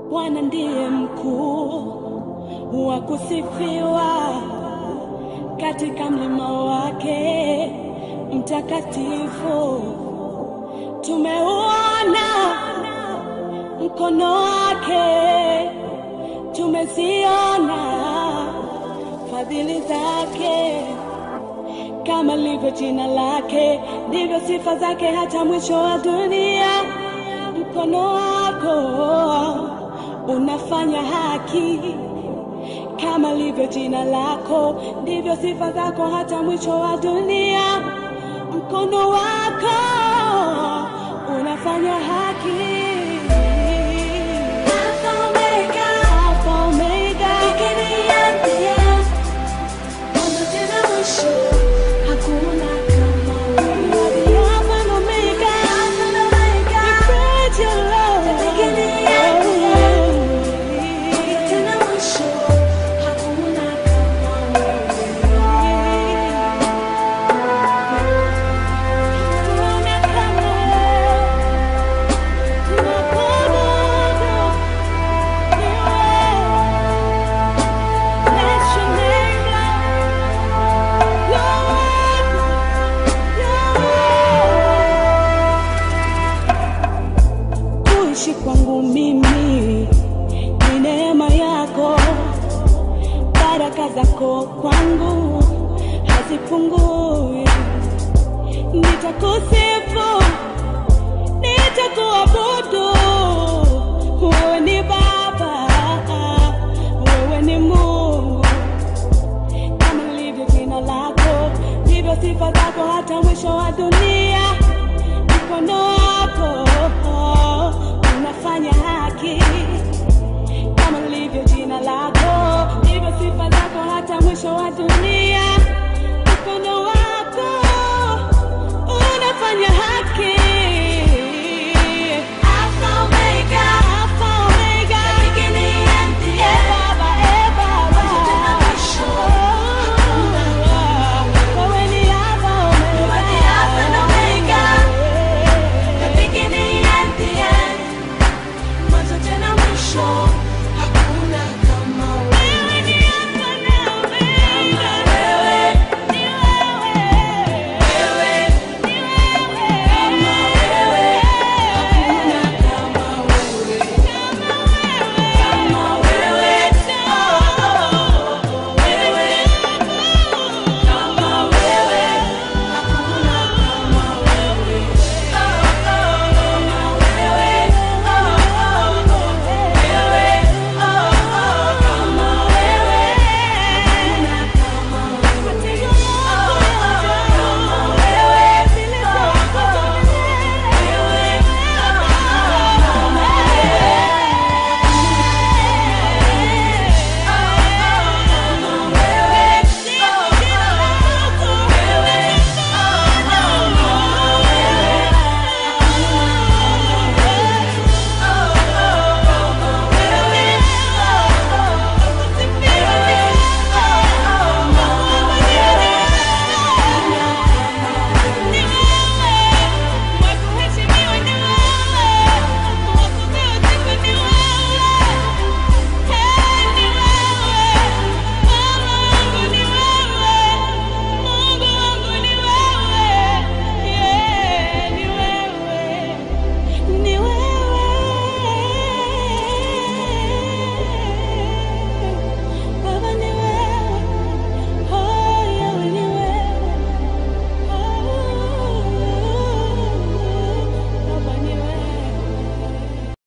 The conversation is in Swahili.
Bwana ndiye mkuu wa kusifiwa katika mlima wake mtakatifu. Tumeuona mkono wake, tumeziona fadhili zake. Kama lilivyo jina lake, ndivyo sifa zake hata mwisho wa dunia. Mkono wako unafanya haki, kama lilivyo jina lako, ndivyo sifa zako hata mwisho wa dunia. Mkono wako unafanya haki. Alpha Omega, Alpha Omega, beginning and the end. Mwanzo tena mwisho, hakuna kama wewe. You are the Alpha and Omega, Alpha and Omega. We praise you, Lord. The beginning and the end. Mwanzo tena mwisho, hakuna kama wewe. Hakuna kama wewe. Tunakuabudu, ni wewe. Bless your name, Lord. Lord, Lord. Kuishi kwangu mimi ni neema yako, baraka zako kwangu hazipungui. Nitakusifu, nitakuabudu. Wewe ni Baba, wewe ni Mungu kama lilivyo jina lako, ndivyo sifa zako hata mwisho wa dunia. Mkono wako unafanya haki, kama lilivyo jina lako, ndivyo sifa zako hata mwisho wa dunia. Mkono wako unafanya haki. Alpha Omega, Alpha Omega, the beginning and the end. Eh, Baba, eh, Baba. Mwanzo tena mwisho. Wewe ni Alpha Omega. You are the Alpha and Omega, the beginning and the end. Mwanzo tena mwisho.